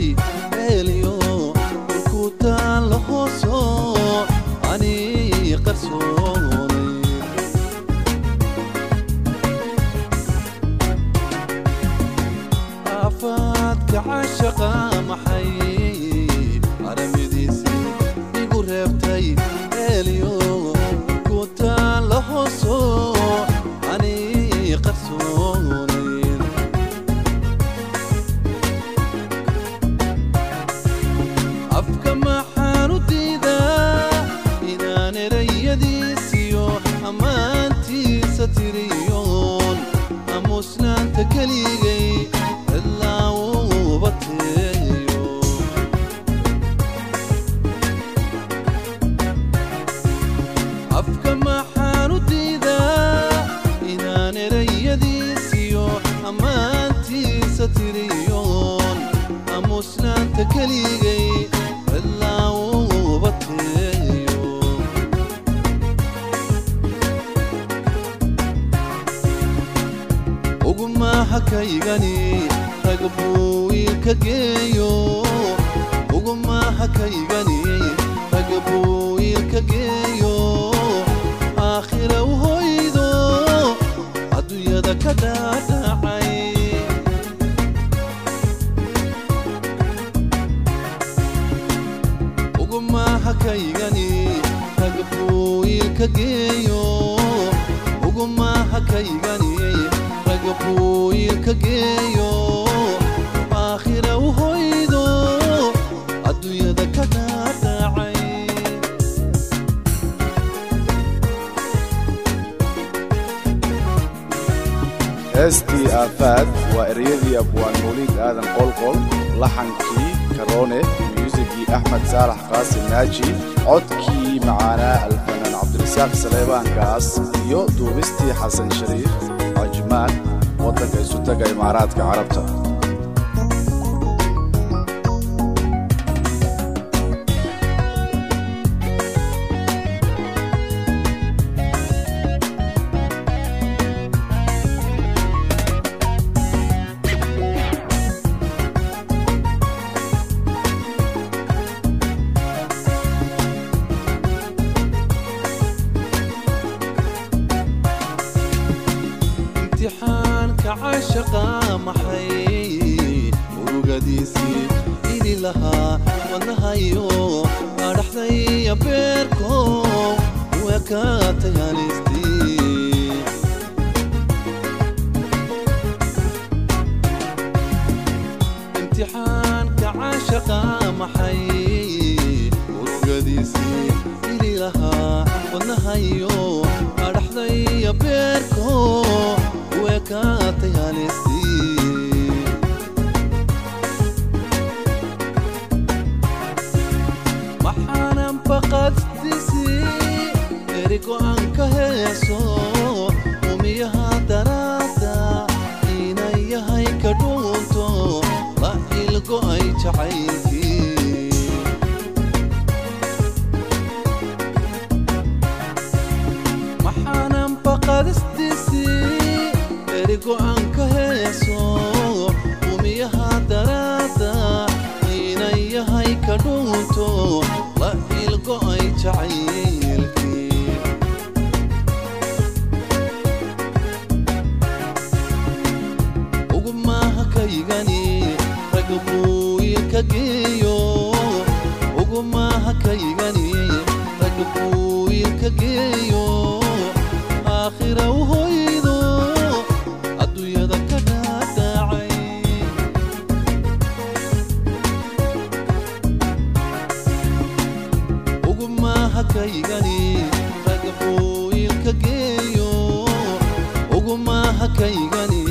reebtay meeliyo dhulku taalla hooso ani qarsoonay aafaadka cashaqa maxay aramidiisii igu reebtay meeliyo dhulku taalla hooso ani qarsoonay afka maxaan u diidaa inaan erayadiisiyo ammaantiisa tiriyoon amusnaanta keligay ilaa uu bateeyo afka maxaan u diidaa inaan erayadiisiyo ammaantiisa tiriyoon amusnaanta keligay ilaa uu bateeyo ugumaha kaygani rag buu wiilka geeyo ugumaha kaygani rag buu wiilka geeyo aakhira u hoydo adduunyada ka dhaadhacay ugumaha kaygani rag buu wiilka geeyo ugumaha kaygani rag buu wiilka geeyo aakhira u hoydo adduunyada ka dhaadhacay heestii aafaad waa ereyadii abwaan mawliid aadan qolqol laxankii karoone myuusigii axmed saalax qaasim naaji codkii macaanaa alfanaan cabdirasaaq saleebaankaas iyo duubistii xasan shariif cajmaan waddanka isu taga imaaraadka carabta imtixaanka cashaqa maxay urugadiisii ini lahaa wadnahayo adhaxdaya beerko wekaatay halistii imtixaanka cashaqa maxay urugadiisii ini lahaa wadnahayo adhaxdaya beerko wekaatay halistii maxaanan baqadisii eri go'an ka heeso umiyaha daraada inay yahay ka dhuunto la ilgo'ay jacaylkii maxaanan baqadisdiisii eri go'an ka heeso umiyaha daraada inay yahay ka dhuunto la ilgo'ay jacaylkii ugumaha kaygani rag buu wiilka geeyo ugumaha kaygani rag buu wiilka geeyo aakhira u hoydo adduunyada ka dhaadhacay ugumaha kaygani rag buu wiilka geeyo ugumaha kaygani